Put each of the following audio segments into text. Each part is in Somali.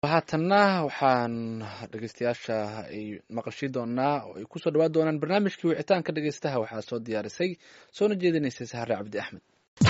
haatanna waxaan dhegeystayaasha ay maqashii doonaa oo ay kusoo dhawaan doonaan barnaamijkii wicitaanka dhegeystaha waxaa soo diyaarisay soona jeedinaysay sahre cabdi axmed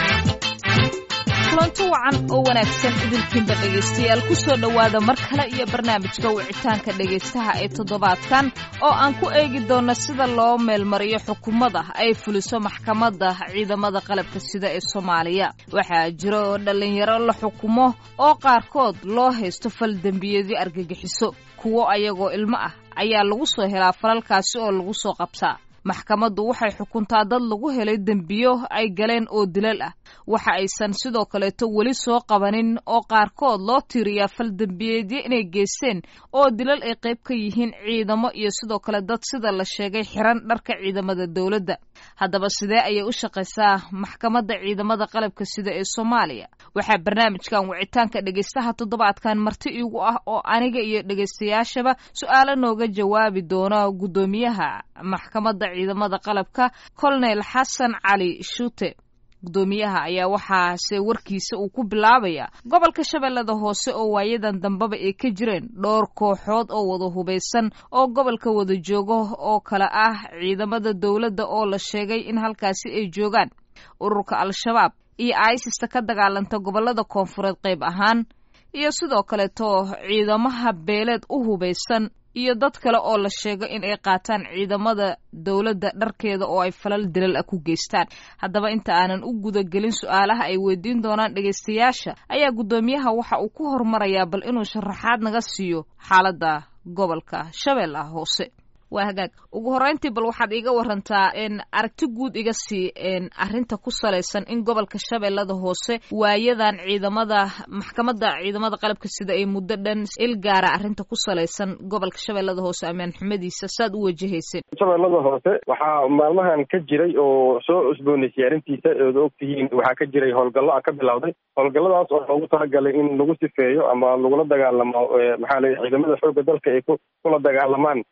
kulanti wacan oo wanaagsan idinkiinba dhegaystayaal ku soo dhowaada mar kale iyo barnaamijka wicitaanka dhegaystaha ee toddobaadkan oo aan ku eegi doonno sida loo meelmariyo xukuumada ay fuliso maxkamadda ciidamada qalabka sida ee soomaaliya waxaa jira oo dhallinyaro la xukumo oo qaarkood loo haysto fal dembiyeedyo argagixiso kuwo ayagoo ilmo ah ayaa lagu soo helaa falalkaasi oo lagu soo qabtaa maxkamaddu waxay xukuntaa dad lagu helay dembiyo ay galeen oo dilal ah waxa aysan sidoo kaleeto weli soo qabanin oo qaarkood loo tiiriyaa fal dembiyeedyo inay geysteen oo dilal ay qayb ka yihiin ciidamo iyo sidoo kale dad sida la sheegay xiran dharka ciidamada dowladda haddaba sidee ayay u shaqaysaa maxkamadda ciidamada qalabka sida ee soomaaliya waxaa barnaamijkan wicitaanka dhegaystaha toddobaadkan marti iigu ah oo aniga iyo dhegaystayaashaba su-aalo nooga jawaabi doona guddoomiyaha maxkamadda ciidamada qalabka colonel xasan cali shuute guddoomiyaha ayaa waxaase warkiisa uu ku bilaabaya gobolka shabeellada hoose oo waayadan dambeba ay ka jireen dhowr kooxood oo wada hubaysan oo gobolka wada joogo oo kale ah ciidamada dowladda oo la sheegay in halkaasi ay joogaan ururka al-shabaab iyo aisista ka dagaalanta gobollada koonfureed qayb ahaan iyo sidoo kaleeto ciidamaha beeleed u hubaysan iyo dad kale oo la sheego in ay qaataan ciidamada dowladda dharkeeda oo ay falal dilal ah ku geystaan haddaba inta aanan u gudagelin su-aalaha ay weydiin doonaan dhegaystayaasha ayaa guddoomiyaha waxa uu ku hormarayaa bal inuu sharaxaad naga siiyo xaaladda gobolka shabeellaha hoose waa hagaag ugu horreyntii bal waxaad iiga warantaa aragti guud iga sii arrinta ku salaysan in gobolka shabeellada hoose waayadan ciidamada maxkamadda ciidamada qalabka sida ay muddo dhan il gaara arrinta ku salaysan gobolka shabeellada hoose ammaan xumadiisa saad u wajahayseen shabeellada hoose waxaa maalmahan ka jiray oo soo cusboonaysay arrintiisa ood ogtihiin waxaa ka jiray howlgallo a ka bilowday howlgalladaas oo loogu talagalay in lagu sifeeyo ama lagula dagaalamo maxaa lay ciidamada xoogga dalka ay ku kula dagaalamaan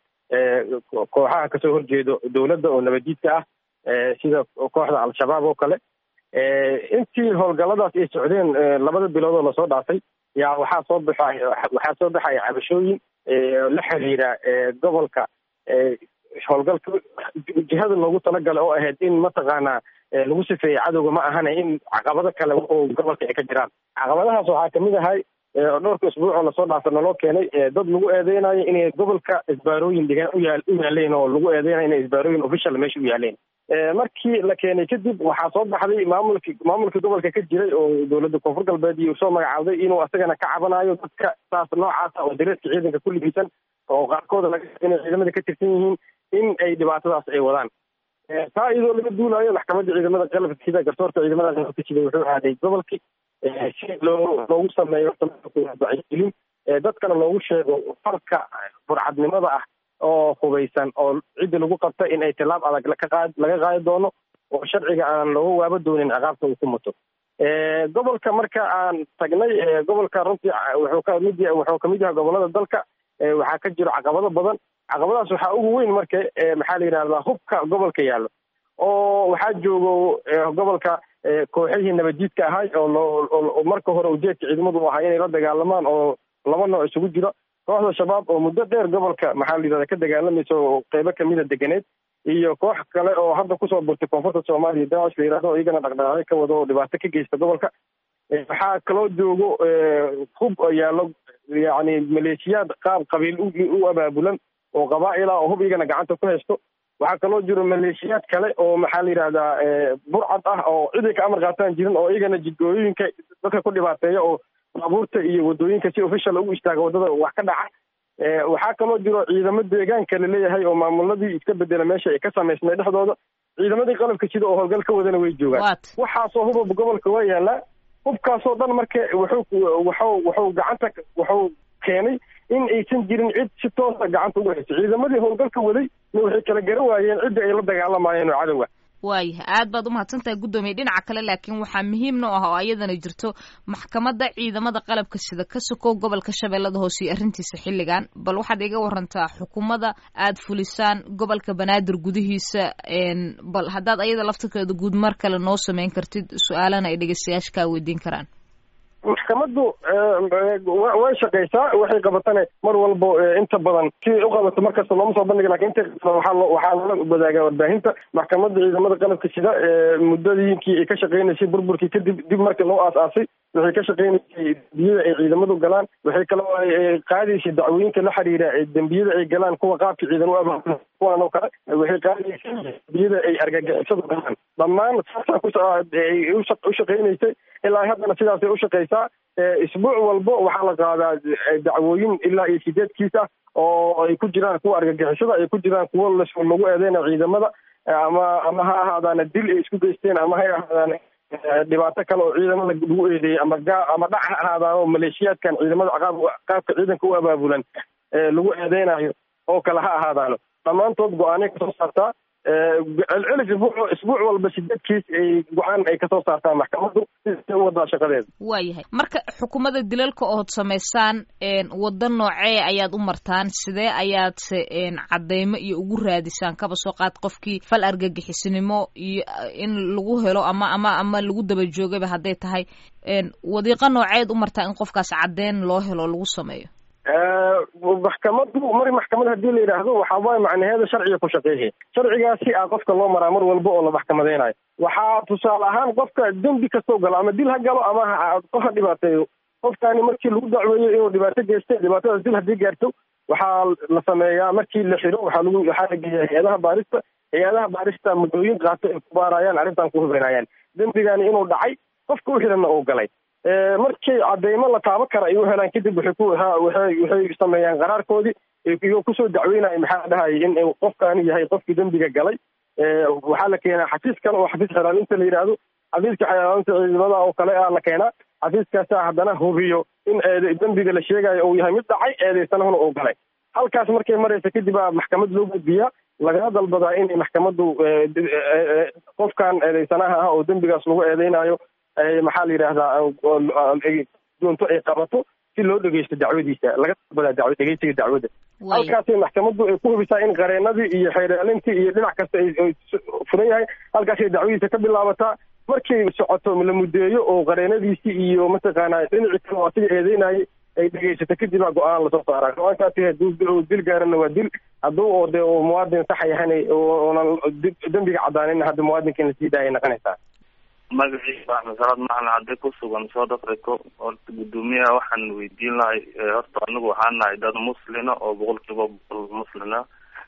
kooxaha kasoo horjeedo dowladda oo nabadiidka ah sida kooxda al-shabaab oo kale intii howlgalladaas ay socdeen labada bilood oo lasoo dhaafay yaa waxaa soo baxay waxaa soo baxaya cabashooyin la xiriira gobolka howlgalka jihada loogu talagalay oo ahayd in mataqaanaa lagu sifeeya cadowga ma ahana in caqabado kale oo gobolka ay ka jiraan caqabadahaas waxaa kamid ahay dhowrka isbuuc oo lasoo dhaafa naloo keenay dad lagu eedeynayo inay gobolka isbaarooyin dhigaan u yaaleen oo lagu eedeynayo inay isbaarooyin official meesha u yaaleen markii la keenay kadib waxaa soo baxday maamulki maamulkii gobolka ka jiray oo dowladda koonfur galbeed iyo soo magacaawday inuu asagana ka cabanayo dadka saas noocaasa oo dareeska ciidanka ku libisan oo qaarkooda laga inay ciidamada ka tirsan yihiin in ay dhibaatadaas ay wadaan taa iyadoo laga duulayo maxkamadda ciidamada qalabka sida garsoorka ciidamada qalabka sida wuxuu aaday gobolkii si loo loogu sameeyo wacyigelin dadkana loogu sheego farka burcadnimada ah oo hubaysan oo cidda lagu qabta in ay tilaab adag kaqaad laga qaadi doono oo sharciga aan looga waaba doonin ciqaabta uu ku muto gobolka marka aan tagnay gobolka runtii wuxuu kamid wuxuu kamid yahay gobolada dalka waxaa ka jiro caqabado badan caqabadaas waxaa ugu weyn marka maxaa la yidhahdaa hubka gobolka yaallo oo waxaa joogo gobolka kooxihii nabadiidka ahay oo loo marka hore ujeedka ciidamadu ahaa inay la dagaalamaan oo laba nooc isugu jiro kooxda shabaab oo muddo dheer gobolka maxaa la yidhahda ka dagaalamaysa oo qeybo kamida deganeed iyo koox kale oo hadda kusoo burtay koonfurta soomaaliya daacish la yidhahdo iyagana dhaqdhaqaaqyo ka wado oo dhibaato ka geysta gobolka waxaa kaloo joogo hub yaallo yacni maleeshiyaad qaab qabiil u abaabulan oo qabaa'ila oo hub iyagana gacanta ku haysto waxaa kaloo jiro maleeshiyaad kale oo maxaa la yidhahdaa burcad ah oo ciday ka amar qaataan jirin oo iyagana jidgooyooyinka dadka ku dhibaateeya oo baabuurta iyo wadooyinka si official ugu istaaga waddada wax ka dhaca waxaa kaloo jiro ciidamo deegaanka laleeyahay oo maamuladii iska bedela meesha ay ka samaysmay dhexdooda ciidamadii qalabka sida oo howlgal ka wadana way joogaan waxaasoo hubab gobolka waa yaalaa hubkaasoo dhan marka wuxuu wuxuu wuxuu gacanta wuxuu keenay in aysan jirin cid si toosa gacanta uga hayso ciidamadii howlgalka waday ma waxay kala garan waayeen cidda ay la dagaalamayeen oo cadowga waayahay aad baad umahadsan tahay guddoomiye dhinaca kale laakiin waxaa muhiim noo ah oo ayadana jirto maxkamadda ciidamada qalabka sida ka sokow gobolka shabeellada hoose iyo arrintiisa xilligan bal waxaad iga warantaa xukuumadda aad fulisaan gobolka banaadir gudihiisa bal haddaad ayada laftirkeeda guud mar kale noo sameyn kartid su-aalana ay dhegeystayaasha kaa weydiin karaan maxkamaddu way shaqaysaa waxay qabatane mar walbo inta badan si u qabato markasta looma soo bandhiga lakin inta waxaa loo waxaa loola wadaagaa warbaahinta maxkamadda ciidamada qalabka sida muddadiinkii ay ka shaqeynaysay burburkii kadib dib markii loo aas-aasay waxay ka shaqeynaysay dembiyada ay ciidamadu galaan waxay kaloo qaadaysay dacwooyinka la xiriira dembiyada ay galaan kuwa qaabka ciidan u abaabulan kuwan oo kale waxay qaadaysay dembiyada ay argagixisadu galaan dhammaan saasaa kuay u shaqeynaysay ilaa haddana sidaasay ushaqeysaa isbuuc walbo waxaa la qaadaa dacwooyin ilaa iyo sideedkiis ah oo ay ku jiraan kuwa argagixisada ay ku jiraan kuwo las lagu eedeyna ciidamada ama ama ha ahaadaana dil ay isku geysteen ama ha ahaadaan dhibaato kale oo ciidamada lagu eedeeyey ama gaa ama dhac ha ahaadaan oo maleeshiyaadkan ciidamada qaab qaabka ciidanka u abaabulan lagu eedeynayo oo kale ha ahaadaano dhammaantood go-aanay kasoo saartaa celcelis isbuuc isbuuc walba sideedkiis ay go-aan ay kasoo saartaan maxkamaddu si u wadaa shaqadeeda waayahay marka xukuumadda dilalka ood samaysaan waddo noocee ayaad u martaan sidee ayaadse cadeymo iyo ugu raadisaan kaba soo qaad qofkii fal argagixisnimo iyo in lagu helo ama ama ama lagu daba joogaba hadday tahay wadiiqo nooceed u martaa in qofkaas caddeyn loo helo lagu sameeyo maxkamaddu mar maxkamad hadii la yidhaahdo waxaa waay macnaheeda sharciga ku shaqeeya sharcigaasi a qofka loo maraa mar walba oo la maxkamadeynayo waxaa tusaale ahaan qofka dembi kastoo galo ama dil ha galo ama qof ha dhibaateeyo qofkaani markii lagu dacweeyo inuu dhibaato geystay dhibaatadaas dil haddii gaarto waxaa la sameeyaa markii la xiro waxaa lagu waxaa la geeya hay-adaha baarista hay-adaha baarista muddooyin qaato ay ku baarayaan arrintan ku hubinayaan dembigani inuu dhacay qofka u xiranna uu galay markii cadeymo la taabo kara ay u helaan kadib waxay ku waxay waxay sameeyaan qaraarkoodii iyo kusoo dacweynaya maxaa dhahayay in qofkaani yahay qofkii dembiga galay waxaa la keenaa xafiis kale oo xafiis xelaalinta la yidhaahdo xafiiska xelaalinta ciidamada oo kale a la keenaa xafiiskaasaa haddana hubiyo in eed dembiga la sheegayo uu yahay mid dhacay eedeysanahuna uu galay halkaas markay maraysa kadib aa maxkamad loo gudbiyaa lagala dalbadaa inay maxkamaddu qofkan eedeysanaha ah oo dembigaas lagu eedeynayo maxaa la yidhaahdaa doonto ay qabato si loo dhegeysto dacwadiisa laga dalbadaa daw dhegeysiga dacwadda halkaasay maxkamaddu ay ku hubisaa in qareenadii iyo xeeraalintii iyo dhinac kasta ay furan yahay halkaasay dacwadiisa ka bilaabataa markay socoto la mudeeyo oo qareenadiisii iyo mataqaanaa dhinacii kale oo asiga eedeynayay ay dhegeysato kadib aa go-aan lasoo saaraa go-aankaasi haduu dil gaarana waa dil hadduu oo de muwaadin saxa yahan oonan dembiga cadaanin hadda muwaadinka in lasii daayay noqonaysaa magaciisa axmed salaad macalin hadday ku sugan south africa horta guddoomiyaha waxaan weydiin lahay horta anigu waxaan nahay dad muslina oo boqol kiiba boqol muslina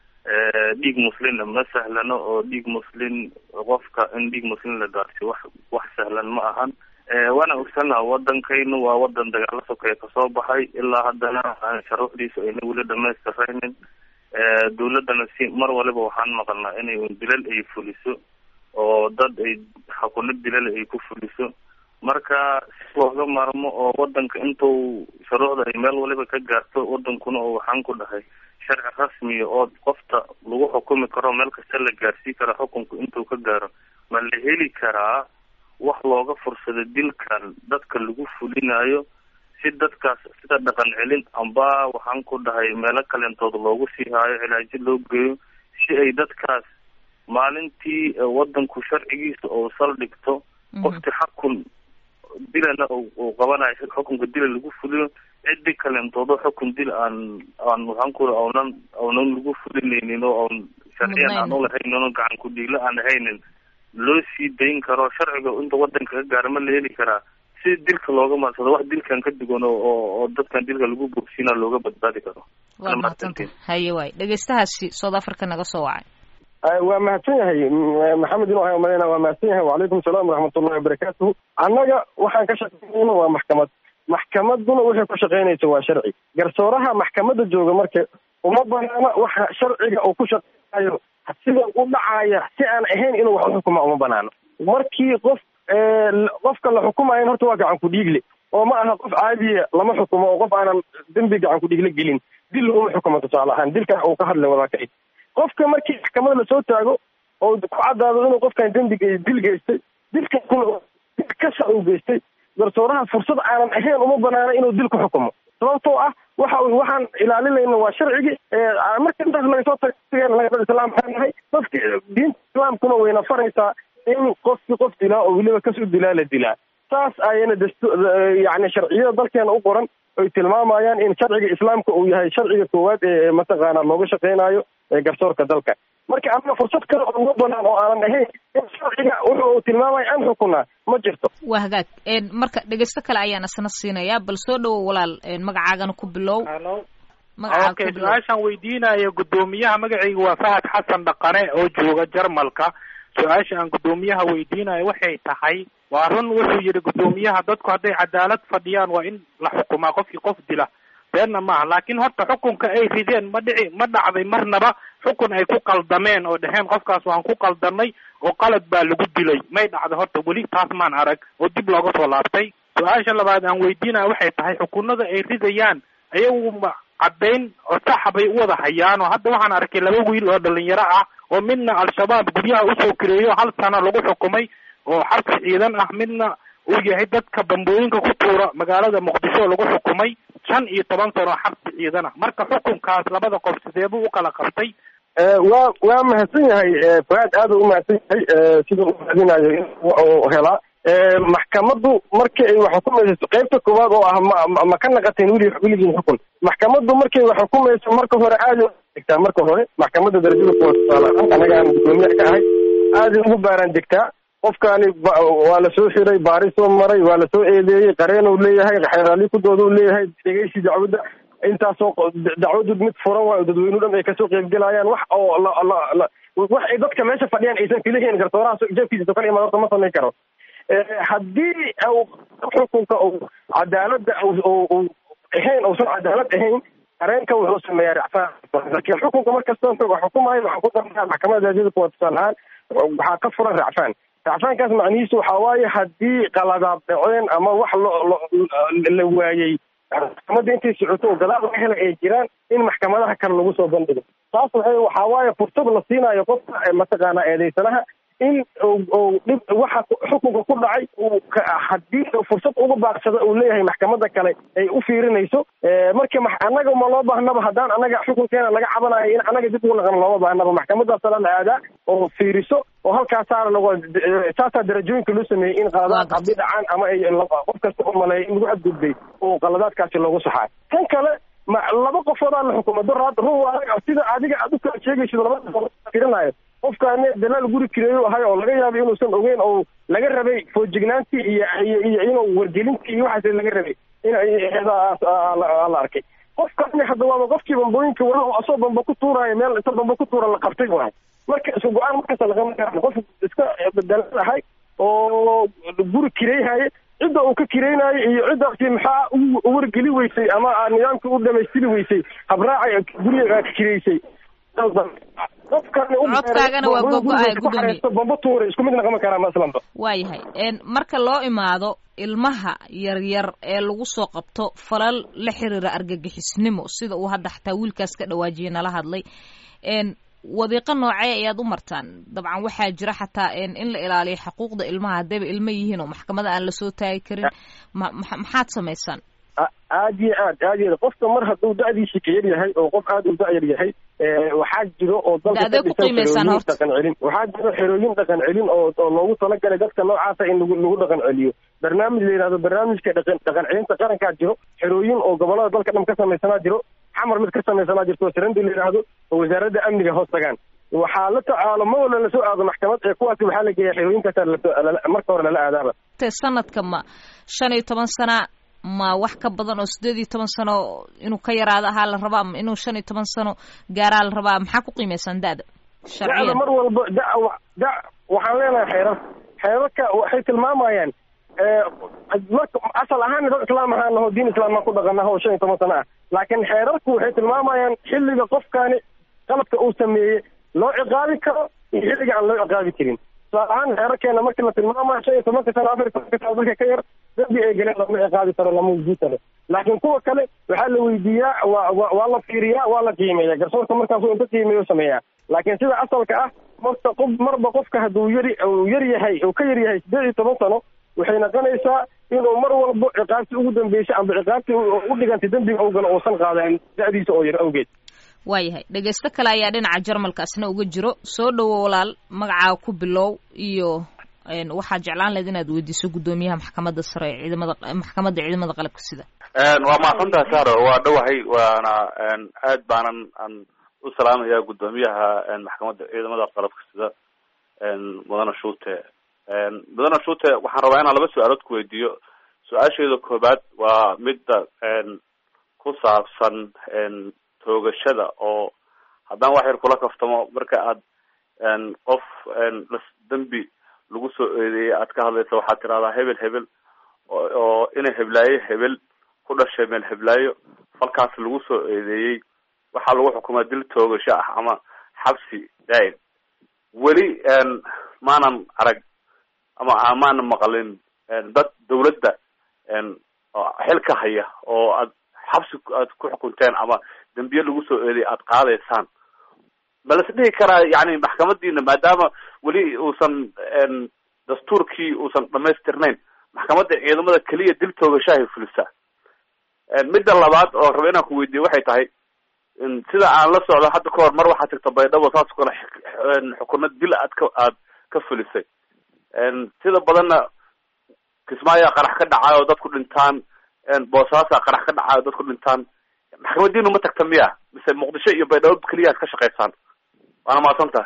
dhiig muslina ma sahlano oo dhiig muslin qofka in dhiig muslin la gaarsiyo wax wax sahlan ma ahan waana ogsannaha wadankaynu waa wadan dagaalo sokeeye kasoo baxay ilaa haddana sharuucdiisa ayna weli dhamaystiraynin dawladdana si mar waliba waxaan maqalnaa inay dilal ay fuliso oo dad ay xakuno dilal ay ku fuliso marka si looga maarmo oo wadanka intuu shuruucda ay meel waliba ka gaarto wadankuna oo waxaan ku dhahay sharci rasmiya oo qofta lagu xukumi karo meel kasta la gaarsii karo xukunku intuu ka gaaro ma la heli karaa wax looga fursado dilkan dadka lagu fulinayo si dadkaas sida dhaqan celin amba waxaan ku dhahay meelo kaleentood loogu sii haayo cilaajo loo geeyo si ay dadkaas maalintii wadanku sharcigiisa oo saldhigto qofkii xakun dilana uu qabanayo xukunka dila lagu fuliyo cidi kalentoodo xukun dil aan aan waxaan ku aunan aunan lagu fulinaynin oo aan sharciyan aan ulahaynin oo gacan ku dhiigla aan ahaynin loo sii dayn karo sharciga inta wadanka ka gaara ma la heli karaa si dilka looga maadsado wax dilkan ka duwan oo oo dadkan dilka lagu bogsina looga badbaadi karo waa mahadsanta haye waay dhegeystahaasi south africa naga soo wacay waa mahadsan yahay maxamed inu ahay umaleyna waa mahadsan yahay wacalaykum salaam waraxmatullahi wabarakaatuhu annaga waxaan ka shaqeynayna waa maxkamad maxkamaduna waxay ku shaqeynaysa waa sharci garsooraha maxkamadda jooga marka uma banaana waxa sharciga uu ku shaqeynayo sida u dhacaya si aan ahayn inuu wax uxukuma uma banaano markii qof qofka la xukumayan horta waa gacan ku dhiigle oo ma aha qof caadiya lama xukumo oo qof aanan dembi gacan ku dhiigle gelin dil uma xukumo tusaale ahaan dilkan uu ka hadlay wadaakay qofka markii maxkamada lasoo taago oo ku caddaado inuu qofkan dembiga dil geystay dilkaasna kasa uu geystay garsooraha fursad aanan ahayn uma banaana inuu dil ku xukumo sababtoo ah waxa waxaan ilaalinayna waa sharcigi marka intaas laga soo taga dad islaam waxaan nahay dadka diinta islaamkuna wayna faraysaa in qofki qof dilaa oo weliba kas u dilaa la dilaa saas ayana dastu yani sharciyada dalkeena u qoran oy tilmaamayaan in sharciga islaamka uu yahay sharciga koowaad ee mataqaana looga shaqeynayo garsoorka dalka marka ama fursad kale oo uga banaan oo aanan ahayn in sharciga wuxu uu tilmaamaya aan xukunaa ma jirto waa hagaag marka dhegeysto kale ayaan isna siinayaa bal soo dhawo walaal magacaagana ku bilow okay su-aashaan weydiinayo guddoomiyaha magacayga waa fahad xasan dhaqane oo jooga jarmalka su-aasha aan guddoomiyaha weydiinayo waxay tahay waa run wuxuu yidhi guddoomiyaha dadku hadday cadaalad fadhiyaan waa in la xukumaa qofkii qof dila beenna maaha laakiin horta xukunka ay rideen ma dhici ma dhacday marnaba xukun ay ku qaldameen oo dheheen qofkaas waan ku qaldanay oo qalad baa lagu dilay may dhacday horta weli taas maan arag oo dib looga soo laabtay su-aasha labaad aan weydiinaya waxay tahay xukunada ay ridayaan ayagu caddayn oo saxa bay u wada hayaan oo hadda waxaan arkay laba wiil oo dhalinyaro ah oo midna al-shabaab guryaha usoo kireeyo hal sano lagu xukumay oo xarka ciidan ah midna uu yahay dadka bambooyinka ku tuura magaalada muqdisho lagu xukumay shan iyo toban sano xarka ciidan ah marka xukunkaas labada qof sideebuu u kala qabtay waa waa mahadsan yahay fuaad aada u mahadsan yahay sida u mahadinayo in helaa maxkamaddu markii ay wax xukumayso qaybta koowaad oo ah ma ma ka naqateen weli weligiin xukun maxkamaddu markay wax xukumayso marka hore aada degtaa marka hore maxkamadda darajada kuwa tusaale anaga aan guddoomiyaha ka ahay aaday ugu baaraan degtaa qofkaani waa lasoo xiray baarisoo maray waa lasoo eedeeyey qareenuu leeyahay xeeraali kudooda u leeyahay dhegeysi dacwadda intaasoo dacwadu mid furan waayo dadweynu dhan ay kasoo qeybgelayaan wax oo la wax ay dadka meesha fadhiyaan aysan filahayn garsooraha jeefkiisa kala imaad horta ma samayn karo haddii xukunka cadaaladda ahayn uusan cadaalad ahayn qareenka wuxuu sameeyaa racfaan laakiin xukunka markasta xukumayo waxaa ku darnaa maxkamada darajada kuwa tusaale ahaan waxaa ka furan racfaan racfaankaas macnihiisu waxaa waaye haddii qaladaad dhaceen ama wax lo la waayey maxkamadda intay socoto oo gadaal laga helay ay jiraan in maxkamadaha kale lagu soo bandhigo taas waxay waxaa waaye fursad la siinayo qofka mataqaanaa eedeysanaha in dhib waxa xukunka ku dhacay haddii fursad uga baaqsada uu leeyahay maxkamada kale ay u fiirinayso marka annaga ma loo baahnaba haddaan annaga xukunkeena laga cabanayo in annaga dib ugu naqan looma baahnaba maxkamadaasala la aadaa oo fiiriso oo halkaasaana lag saasaa darajooyinka loo sameeyey in qaladaad haddii dhacaan ama ay qof kasta u maleeya in lagu xadgudbay oo qaladaadkaasi loogu saxaa tan kale ma laba qofoodaa la xukumo daraad run sida adiga aad u kala sheegaysid labada firinayo qofkaani dalaal guri kireeyo ahay oo laga yaabay inuusan ogeyn oo laga rabay foojignaantii iyo iyo inuu wargelintii iyo waxaas laga rabay in la arkay qofkaani hadda waaba qofkii bambooyinka wala oo asoo bamba ku tuuraayo meel inta bamba ku tuura la qabtay waay marka isku go-aan markasta lagama garan qof iska dalaal ahay oo guri kireyhaye cidda uu ka kireynayo iyo ciddaasi maxaa u wargeli weysay ama nidaamkii u dhamaystiri weysay habraaca guriga ka kireysay codkaagana waa gogo-aya gudoomiye bamba tuura isku mid naqama karaa maslanba waayahay marka loo imaado ilmaha yaryar ee lagu soo qabto falal la xiriira argagixisnimo sida uu hadda xataa wiilkaas ka dhawaajiyay nala hadlay wadiiqo noocee ayaad u martaan dabcan waxaa jira xataa in la ilaaliyo xuquuqda ilmaha haddayba ilmo yihiin oo maxkamada aan lasoo taagi karin maxaad samaysaan aad iyo aad aad iyo qofka mar hadduu da-diisi ka yar yahay oo qof aada u da-yar yahay waxaa jiro oo dalka dhaqan celin waxaa jiro xerooyin dhaqan celin oo oo loogu talagalay dadka noocaasa in lagu lagu dhaqan celiyo barnaamij la yidhahdo barnaamijka dhaqan dhaqan celinta qarankaa jiro xerooyin oo gobolada dalka dhan ka samaysanaa jiro xamar mid ka samaysanaa jirto oo sarandi la yidhaahdo oo wasaaradda amniga hoos tagaan waxaa la tacaalo ma wala lasoo aado maxkamad ee kuwaasi waxaa la geeya xerooyinkaasa marka hore lala aadaaba sanadka ma shan iyo toban sana ma wax ka badan oo sideed iyo toban sano inuu ka yaraado ahaa la rabaa ama inuu shan iyo toban sano gaaraa la rabaa maxaa ku qiimeysaan da-da da-da mar walba da da waxaan leenahay xeerar xeerarka waxay tilmaamayaan asal ahaan dad islaam ahaan naho diin islaammaan ku dhaqanaha oo shan iyo toban sano ah laakiin xeerarku waxay tilmaamayaan xilliga qofkaani qaladka uu sameeyey loo ciqaabi karo iyo xilliga aan loo ciqaabi karin tusaale ahaan xeerarkeena markii la tilmaamayo shan iyo tobanka sano afar iyo tobanka sano dadka ka yar dambi ay galeen lama ciqaabi karo lama wujudi karo laakiin kuwa kale waxaa la weydiiyaa waa wa waa la fiiriyaa waa la qiimeeya garsoorka markaasuu inta qiimeeyo sameeyaa laakiin sida asalka ah marta qof marba qofka hadduu yari uu yar yahay uu ka yar yahay sideed iyo toban sano waxay noqonaysaa inuu mar walbo ciqaabtii ugu dambeysay amba ciqaabtii u dhigantay dembiga ugala uusan qaadanin da-diisa oo yar awgeed waayahay dhegeysto kale ayaa dhinaca jarmalkaasna uga jiro soo dhowo walaal magacaaga ku bilow iyo waxaa jeclaan lahayd inaad weydiiso guddoomiyaha maxkamadda sare ee ciidamada maxkamadda ciidamada qalabka sida waa mahadsantaha saro waa dhowahay waana aad baanan aan u salaamaya guddoomiyaha maxkamadda ciidamada qalabka sida mudane shuute mudane shuute waxaan rabaa inaan laba su-aalood ku weydiiyo su-aasheeda koobaad waa midda ku saabsan toogashada oo haddaan wax yar kula kaftamo marka aad qof dembi lagu soo eedeeyay aad ka hadlaysa waxaad tirahdaa hebel hebel oo inay heblaayo hebel ku dhashay meel heblaayo falkaas lagu soo eedeeyey waxaa lagu xukumaa dil toogasho ah ama xabsi daa'im weli maanan arag ama maanan maqalin dad dawladda xilka haya oo aad xabsi aad ku xukunteen ama dembiye lagu soo eeday aad qaadaysaan ma las dhihi karaa yani maxkamadiina maadaama weli uusan dastuurkii uusan dhamaystirnayn maxkamadda ciidamada keliya dil toogashahay fulisaa midda labaad oo raba inaan ku weydiiye waxay tahay sida aan la socdo hadda ka hor mar waxaa jirta baydhabo saas o kale xukuno dil aad ka aad ka fulisay sida badanna kismaayaa qarax ka dhacayo oo dadku dhintaan boosaasaa qarax ka dhacayo o dadku dhintaan maxkamadiinu ma tagta miya mise muqdisho iyo baydhabo keliya ad ka shaqaysaan waana mahadsan tahay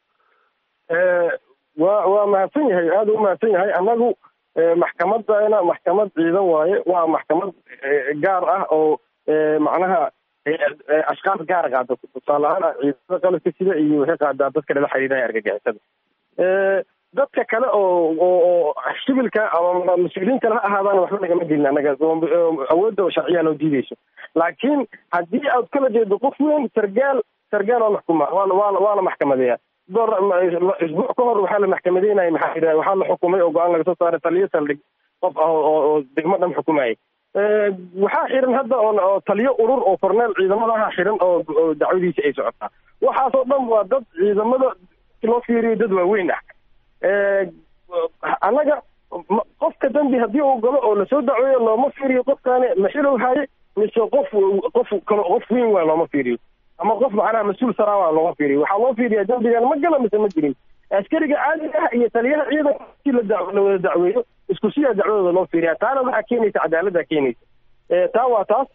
wa waa mahadsan yahay aada u mahadsan yahay annagu maxkamadana maxkamad ciidan waaye waa maxkamad gaar ah oo macnaha ashkaas gaar qaada tusaale ahaan ciidamada qalabka sida iyo waxay qaadaa dadka lala xiriiraya argagixisada dadka kale oo oo shibilka ama mas-uuliyiin kale ha ahaadaan waxba nagama gelin annaga awoodda sharciyaa loo diideyso laakiin haddii aad kala jeedo qof weyn sargaal sargaal waa maxkuma waana waana waa la maxkamadeeya door isbuuc ka hor waxaa la maxkamadeynaya maxaa yidhaha waxaa la xukumay oo go-aan laga soo saaray taliyo saldhig qof ah oo oo degmo dhan xukumayay waxaa xiran hadda oo taliyo urur oo korneel ciidamadaha xiran oo oo dacwadiisa ay socotaa waxaasoo dhan waa dad ciidamada loo fiiriyo dad waaweyn ah annaga qofka dambi haddii uu galo oo lasoo dacweeyo looma fiiriyo qofkaani maxilow haye mise qof qof kalo qof weyn waa looma fiiriyo ama qof macnaha mas-uul saraa waa looma fiiriyo waxaa loo fiiriyaa dambigan ma gala mise ma jirin askariga caadiga ah iyo taliyaha ciidanka si la wada dacweeyo isku siyaa dacwadooda loo fiiriyaa taana waxaa keenaysa cadaaladdaa keenaysa taa waa taas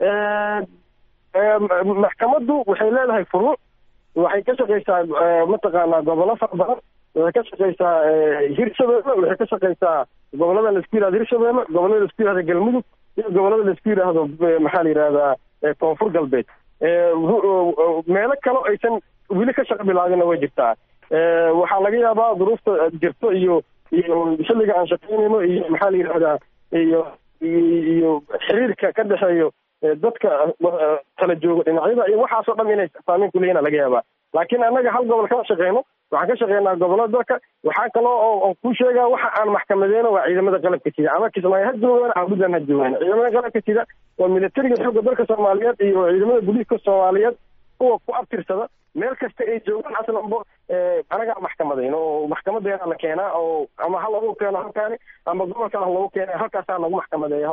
maxkamaddu waxay leedahay furuuc waxay ka shaqaysaa mataqaanaa gobollo fara badan waxay ka shaqaysaa hirshabeelle waxay ka shaqaysaa gobollada laisku yihahdo hirshabeelle gobollada laisku yihahdo galmudug iyo gobollada laisku yidhaahdo maxaa la yidhahdaa koonfur galbeed meelo kale aysan weli ka shaqo bilaabinna way jirtaa waxaa laga yaabaa duruufta jirto iyo iyo xilliga aan shaqaynayno iyo maxaa la yidhahdaa iyo iyo xiriirka ka dhexeeyo dadka kala jooga dhinacyada iyo waxaasoo dhan inay saameyn kuleeyihin laga yaabaa laakiin annaga hal gobol kama shaqeyno waxaan ka shaqeynaa gobollada dalka waxaa kaloo oo ku sheegaa waxa aan maxkamadeyno waa ciidamada qalabka sida ama kismaayo ha joogaan ama puntland ha joogaan ciidamada qalabka sida waa militariga xoogga dalka soomaaliyeed iyo ciidamada booliiska soomaaliyeed kuwa ku abtirsada meel kasta ay joogaan aslanbo anagaa maxkamadayno oo maxkamadeena la keenaa oo ama ha lagu keeno halkaani ama gobolka ha lagu keena halkaasaa lagu maxkamadeeya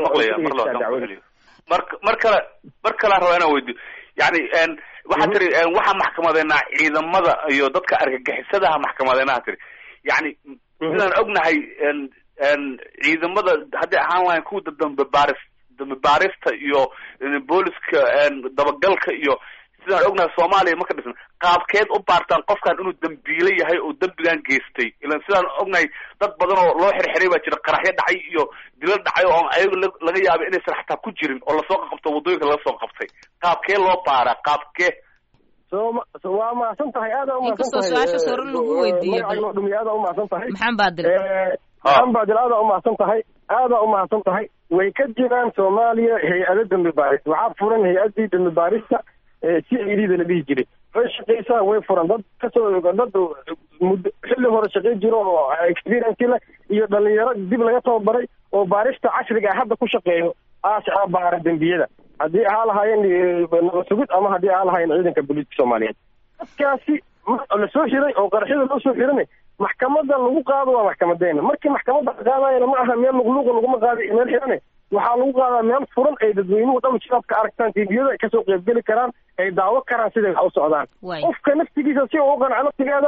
mar mar kale mar kale raba inaan weydiyo yani waxaa tiri waxaa maxkamadeynaa ciidamada iyo dadka argagixisadaha maxkamadeynaha tiri yani sidaan ognahay ciidamada hadday ahaan lahayn kuwa dambe baaris dambe baarista iyo booliska dabagalka iyo sidaan ognahay soomaaliya ma ka dhisna qaabkeed u baartaan qofkan inuu dambiile yahay oo dembigan geystay ilan sidaan ognahay dad badan oo loo xirxiray baa jira qaraxyo dhacay iyo dilo dhacay oo ayaga laga yaabay inaysan xataa ku jirin oo lasoo qabto waddooyinka laga soo qabtay qaabkee loo baaraa qaabkee so waa mahadsan tahay aada umahadsan tahay su-aasha sore lagu weydiiyey magacayno dhumiy aada umahadsan tahay maxamed baadil maxamed baadil aada umahadsan tahay aada umahadsan tahay way ka jiraan soomaaliya hay-ado dambi baaris waxaa furan hay-adii dambi baarista si idida la dhihi jiray way shaqaysaa way furan dad kasoo dad muddo xilli hore shaqay jiro oo experience leh iyo dhalinyaro dib laga tababaray oo baarista casriga ah hadda ku shaqeeyo aashaa baara dembiyada haddii ahaa lahaayeen nabad sugid ama haddii ahaa lahaayeen ciidanka booliiska soomaaliyeed dadkaasi lasoo xiray oo qaraxyada loo soo xirana maxkamada lagu qaado waa maxkamadeena markii maxkamadda la qaadayana ma aha meel luqluuqa laguma qaaday meel xirane waxaa lagu qaadaa meel furan ay dadweynuhu dhan shacabka aragtaan tviyada ay kasoo qeybgeli karaan ay daawo karaan siday wax u socdaan qofka naftigiisa si uu u qanco naftigeeda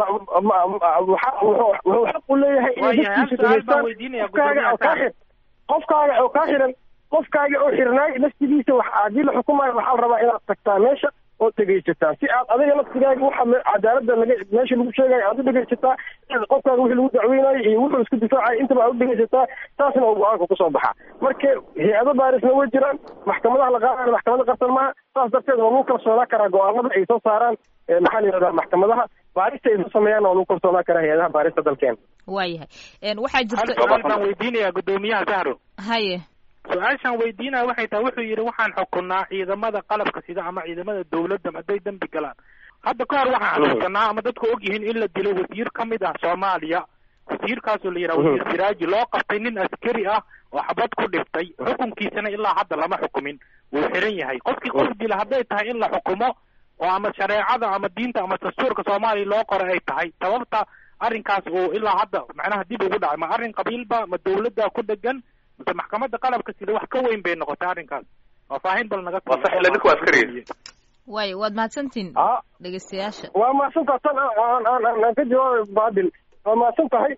wuxuu xaq u leeyahay inay naftiisa dhageystaan qofkaaga oo kaa xir qofkaaga oo kaa xiran qofkaaga oo xirnaay naftigiisa wax haddii la xukumayo waxaa la rabaa inaad tagtaa meesha oo dhegaysataa si aad adiga naftigaaga waxa cadaalada laga meesha lagu sheegayo aad u dhegaysataa qofkaaga wixii lagu dacweynayo iyo wuxuu isku difaacayo intaba aad u dhegaysataa taasna uu go-aanka kusoo baxaa marka hay-ado baarisna way jiraan maxkamadaha la qaadayo maxkamada qarsan maaha saas darteed waa lagu kalsoonaa karaa go-aanada ay soo saaraan maxaa la yidhahdaa maxkamadaha baarista ay soo sameeyaan waa lagu kalsoonaa karaa hay-adaha baarista dalkeena waayahay waxaa jirta hal baan weydiinaya guddoomiyaha zahro haye su-aashaan weydiinaya waxay tahay wuxuu yidhi waxaan xukunaa ciidamada qalabka sida ama ciidamada dawladda hadday dembi galaan hadda ka hor waxaan xasuusanaa ama dadku og yihiin in la dilo wasiir ka mid ah soomaaliya wasiirkaasoo la yidhaha wasiir siraaji loo qabtay nin askari ah oo xabad ku dhiftay xukunkiisana ilaa hadda lama xukumin wuu xiran yahay qofkii qof dila hadday tahay in la xukumo oo ama shareecada ama diinta ama dastuurka soomaaliya loo qoray ay tahay sababta arrinkaas uu ilaa hadda macnaha dib ugu dhacay ma arrin qabiilba ma dawladda ku dhegan mase maxkamadda qalabka sida wax ka weyn bay noqotay arrinkaas faahfaahin bal naga waa sax ila ninku askari way waad mahadsantihin dhegeystayaasha waa mahadsantaha tan aan aan aan ka jawaabay baadil waa mahadsan tahay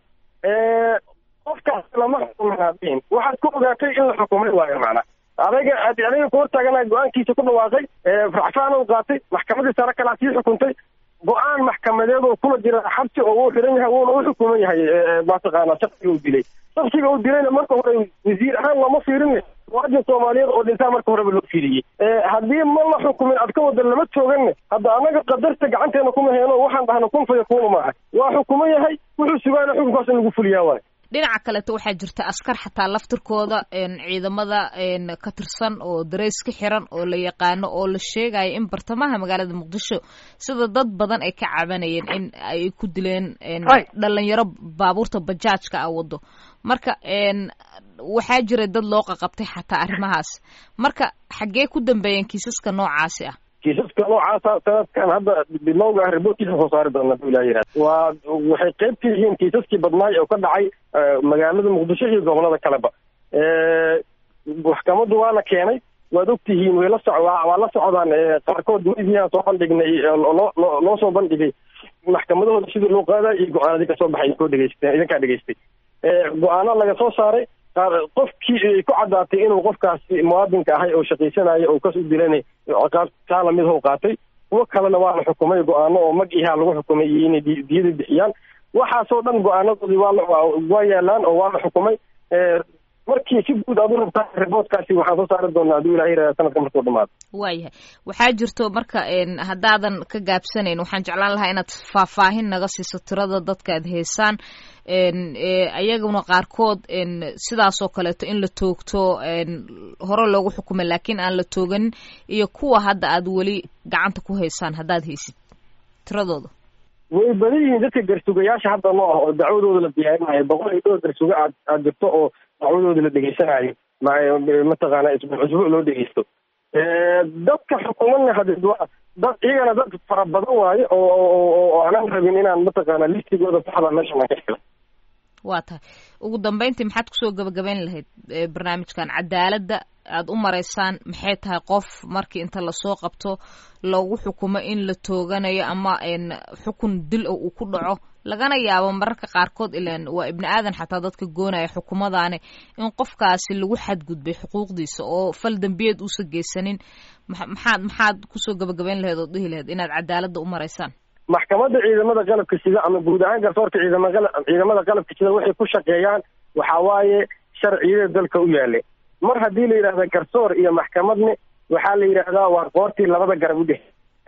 qofkaas lama xukumin waxaad ku ogaatay in la xukumay waayo macna adaga adiga ku hortaagana go-aankiisa ku dhawaaqay racfaan u qaatay maxkamadii sare kalaa sii xukuntay go-aan maxkamadeed oo kula jira xabsi oo uu xiran yahay wuuna u xukuman yahay mataqaana shaksiga uu dilay shaksiga uu dilayna marka hore wasiir ahaan lama fiirin muwaadin soomaaliyeed oo dhintaa marka horeba loo fiiriyey haddii ma la xukumin ad ka wada lama tooganne hadda annaga qadarta gacanteena kuma heeno waxaan dhahna kun faya kuuna maaha waa xukuman yahay wuxuu sugaana xukunkaas in lagu fuliyaa waay dhinaca kaleto waxaa jirta askar xataa laftirkooda ciidamada ka tirsan oo dareys ka xiran oo la yaqaano oo la sheegayo in bartamaha magaalada muqdisho sida dad badan ay ka cabanayeen in ay ku dileen dhalinyaro baabuurta bajaajka ah wado marka waxaa jira dad loo qaqabtay xataa arrimahaas marka xaggee ku dambeeyeen kiisaska noocaasi ah kiisaska noocaasa sanadkan hadda bilowga ah riboortkiisa soo saari doona haduu ilaha yihahda waa waxay qayb ka yihiin kiisaskii badnaay oo ka dhacay magaalada muqdisho iyo gobolada kaleba maxkamaddu waa la keenay waad ogtihiin way la soc waa la socdaan qaarkood mediaan soo bandhignay loo loo soo bandhigay maxkamadahooda sidii loo qaaday iyo go-aanadii kasoo baxay idinkoo dhegeysteen idinkaa dhegeystay go-aano laga soo saaray qofkii ay ku caddaatay inuu qofkaasi muwaadinka ahay oo shaqaysanayo oo kas u dilanay ciqaab taa lamid how qaatay kuwo kalena waa la xukumay go-aano oo mag ihaa lagu xukumay iyo inay diyada bixiyaan waxaasoo dhan go-aanadoodii waa waa yaalaan oo waa la xukumay markii si guud aad u rabtaa riboodkaasi waxaan soo saari doonaa hadduu ilaha yirahda sanadka markuu dhamaado waayahay waxaa jirto marka haddaadan ka gaabsanayn waxaan jeclaan lahaa inaad faahfaahin naga siiso tirada dadka aad heysaan ayaguna qaarkood sidaasoo kaleeto in la toogto hore loogu xukumay laakiin aan la tooganin iyo kuwa hadda aad weli gacanta ku haysaan haddaad haysid tiradooda way badan yihiin dadka garsugayaasha hadda noo ah oo dacwadooda la diyaarinayo boqol iyo dhowr garsuga aad aad jirto oo dacwadooda la dhegeysanayo mataqaana isbuuc isbuuc loo dhegeysto dadka xukumadna hadee waa dad iyagana dad fara badan waaye oo oo aanan rabin inaan mataqaana listigooda saxda meeshan aan ka helo waa tahay ugu dambeyntii maxaad kusoo gabagabayn lahayd barnaamijkan cadaaladda aada u maraysaan maxay tahay qof markii inta lasoo qabto loogu xukumo in la tooganayo ama xukun dil o uu ku dhaco lagana yaabo mararka qaarkood ilan waa ibni aadan xataa dadka goonaya xukumadaani in qofkaasi lagu xadgudbay xuquuqdiisa oo fal dembiyeed uusa geysanin maxaad maxaad kusoo gabagabayn lahayd oo dhihi lahayd inaad cadaaladda u maraysaan maxkamadda ciidamada qalabka sida ama guud ahaan garsoorka ciidama ciidamada qalabka sida waxay ku shaqeeyaan waxa waaye sharciyada dalka u yaale mar haddii la yidhahda garsoor iyo maxkamadne waxaa la yidhaahdaa waa qoortii labada garab u dhex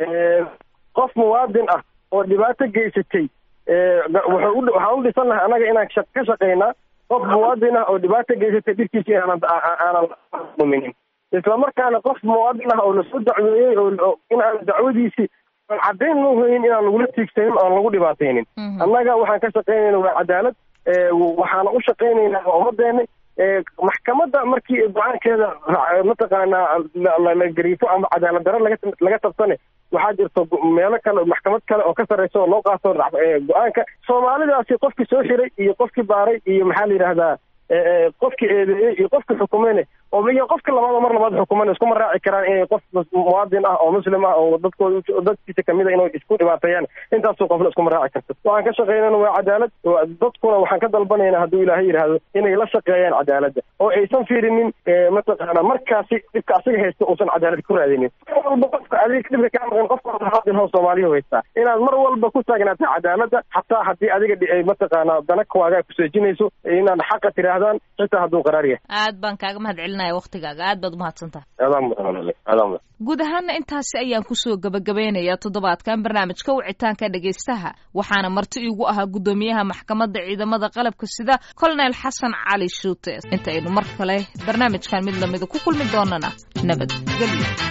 qof muwaadin ah oo dhibaato geysatay waxaan u dhisannahay annaga inaan ka shaqaynaa qof muwaadin ah oo dhibaato geysatay dhirkiisa inaanan aanan muminin islamarkaana qof muwaadin ah oo lasoo dacweeyey oo in aan dacwadiisii caddayn loo hoyin inaan lagula tiigsanin oan lagu dhibaataynin annaga waxaan ka shaqaynayna waa cadaalad waxaana u shaqaynaynaa waa ummadeena maxkamadda markii go-aankeeda mataqaanaa la gariifo ama cadaalad daro laga laga tabsane waxaa jirto meelo kale maxkamad kale oo ka sarreysa oo loo qaato go-aanka soomaalidaasi qofkii soo xiray iyo qofkii baaray iyo maxaa la yidhahdaa qofka eedeeyey iyo qofka xukumeyne oo iyo qofka labaad mar labaad xukuman iskuma raaci karaan inay qof muwaadin ah oo muslim ah oo dadkooda dadkiisa kamid a inay isku dhibaateeyaan intaasoo qofna iskuma raaci karto waxaan ka shaqeynana waa cadaalad dadkuna waxaan ka dalbanayna hadduu ilaahay yidhaahdo inay la shaqeeyaan cadaaladda oo aysan fiirinin mataqaana markaasi dhibka asiga haysta uusan cadaalad ku raadinin mar walba qofka adiga dhibka kaa maqan qofka muwaadin oo soomaaliya haystaa inaad mar walba ku taagnaatay cadaaladda xataa haddii adiga mataqaana dana waagaa kuseejinayso inaad xaqa tiraahdaan xitaa hadduu qaraar yahay aad baan kaaga mahad celinaya waktigaaga aad baad umahadsantaha adaa mudan adaa mudan guud ahaana intaasi ayaan kusoo gabagabeynayaa toddobaadkan barnaamijka wicitaanka dhegaystaha waxaana marti iigu ahaa guddoomiyaha maxkamadda ciidamada qalabka sida colonel xasan cali shuute intaynu mar kale barnaamijkan mid lamida ku kulmi doonana nabadgelyo